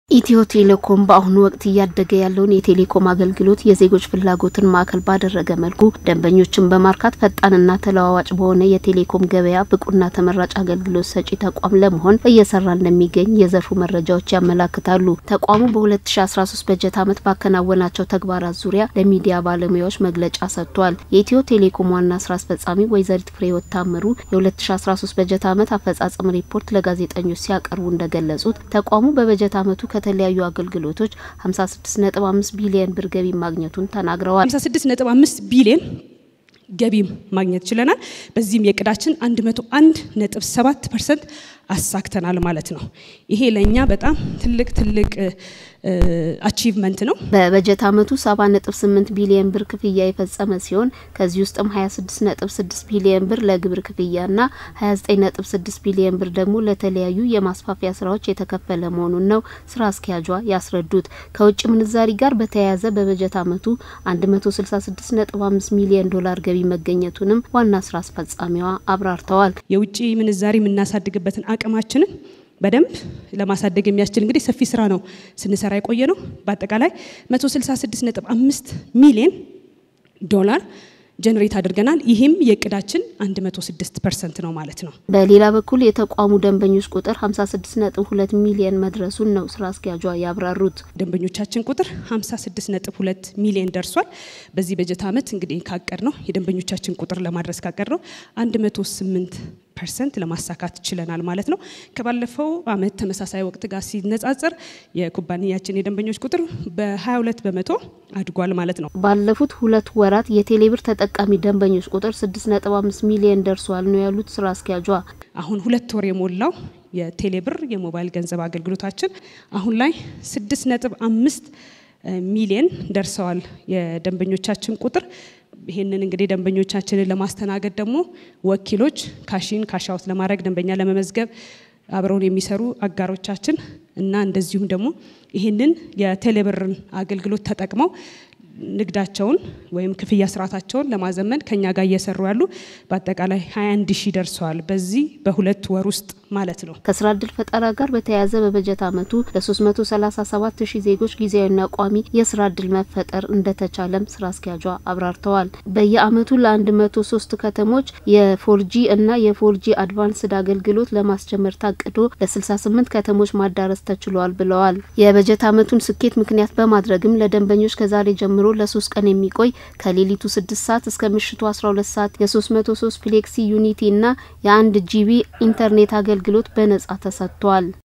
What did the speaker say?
ኢትዮ ቴሌኮም በአሁኑ ወቅት እያደገ ያለውን የቴሌኮም አገልግሎት የዜጎች ፍላጎትን ማዕከል ባደረገ መልኩ ደንበኞችን በማርካት ፈጣንና ተለዋዋጭ በሆነ የቴሌኮም ገበያ ብቁና ተመራጭ አገልግሎት ሰጪ ተቋም ለመሆን እየሰራ እንደሚገኝ የዘርፉ መረጃዎች ያመላክታሉ። ተቋሙ በ2013 በጀት ዓመት ባከናወናቸው ተግባራት ዙሪያ ለሚዲያ ባለሙያዎች መግለጫ ሰጥቷል። የኢትዮ ቴሌኮም ዋና ስራ አስፈጻሚ ወይዘሪት ፍሬህይወት ታምሩ የ2013 በጀት ዓመት አፈጻጸም ሪፖርት ለጋዜጠኞች ሲያቀርቡ እንደገለጹት ተቋሙ በበጀት ዓመቱ ከተለያዩ አገልግሎቶች 56.5 ቢሊዮን ብር ገቢ ማግኘቱን ተናግረዋል። 56.5 ቢሊዮን ገቢ ማግኘት ችለናል። በዚህም የእቅዳችን 101.7 ፐርሰንት አሳክተናል ማለት ነው። ይሄ ለእኛ በጣም ትልቅ ትልቅ አቺቭመንት ነው። በበጀት ዓመቱ 70.8 ቢሊዮን ብር ክፍያ የፈጸመ ሲሆን ከዚህ ውስጥም 26.6 ቢሊዮን ብር ለግብር ክፍያና 29.6 ቢሊዮን ብር ደግሞ ለተለያዩ የማስፋፊያ ስራዎች የተከፈለ መሆኑን ነው ስራ አስኪያጇ ያስረዱት። ከውጭ ምንዛሪ ጋር በተያያዘ በበጀት ዓመቱ 166.5 ሚሊዮን ዶላር ገቢ መገኘቱንም ዋና ስራ አስፈጻሚዋ አብራርተዋል። የውጭ ምንዛሪ የምናሳድግበትን አቅማችንን በደንብ ለማሳደግ የሚያስችል እንግዲህ ሰፊ ስራ ነው ስንሰራ የቆየ ነው። በአጠቃላይ 166.5 ሚሊዮን ዶላር ጀነሬት አድርገናል። ይህም የእቅዳችን 106 ፐርሰንት ነው ማለት ነው። በሌላ በኩል የተቋሙ ደንበኞች ቁጥር 56.2 ሚሊዮን መድረሱን ነው ስራ አስኪያጇ ያብራሩት። ደንበኞቻችን ቁጥር 56.2 ሚሊዮን ደርሷል። በዚህ በጀት ዓመት እንግዲህ ካቀድ ነው የደንበኞቻችን ቁጥር ለማድረስ ካቀድ ነው 108 ፐርሰንት ለማሳካት ችለናል ማለት ነው። ከባለፈው አመት ተመሳሳይ ወቅት ጋር ሲነጻጸር የኩባንያችን የደንበኞች ቁጥር በ22 በመቶ አድጓል ማለት ነው። ባለፉት ሁለት ወራት የቴሌብር ተጠቃሚ ደንበኞች ቁጥር 6.5 ሚሊዮን ደርሷል ነው ያሉት ስራ አስኪያጇ። አሁን ሁለት ወር የሞላው የቴሌብር የሞባይል ገንዘብ አገልግሎታችን አሁን ላይ 6.5 ሚሊዮን ደርሰዋል የደንበኞቻችን ቁጥር ይህንን እንግዲህ ደንበኞቻችንን ለማስተናገድ ደግሞ ወኪሎች ካሽን ካሻውት ለማድረግ ደንበኛ ለመመዝገብ አብረውን የሚሰሩ አጋሮቻችን እና እንደዚሁም ደግሞ ይህንን የቴሌብርን አገልግሎት ተጠቅመው ንግዳቸውን ወይም ክፍያ ስርዓታቸውን ለማዘመን ከኛ ጋር እየሰሩ ያሉ በአጠቃላይ 21 ሺህ ደርሰዋል። በዚህ በሁለት ወር ውስጥ ማለት ነው። ከስራ እድል ፈጠራ ጋር በተያያዘ በበጀት ዓመቱ ለ337 ሺህ ዜጎች ጊዜያዊና ቋሚ የስራ እድል መፈጠር እንደተቻለም ስራ አስኪያጇ አብራርተዋል። በየአመቱ ለ103 ከተሞች የፎርጂ እና የፎርጂ አድቫንስድ አገልግሎት ለማስጀመር ታቅዶ ለ68 ከተሞች ማዳረስ ተችሏል ብለዋል። የበጀት ዓመቱን ስኬት ምክንያት በማድረግም ለደንበኞች ከዛሬ ጀምሮ ለሶስት ቀን የሚቆይ ከሌሊቱ ስድስት ሰዓት እስከ ምሽቱ አስራ ሁለት ሰዓት የሶስት መቶ ሶስት ፍሌክሲ ዩኒቲ እና የአንድ ጂቢ ኢንተርኔት አገልግሎት በነጻ ተሰጥቷል።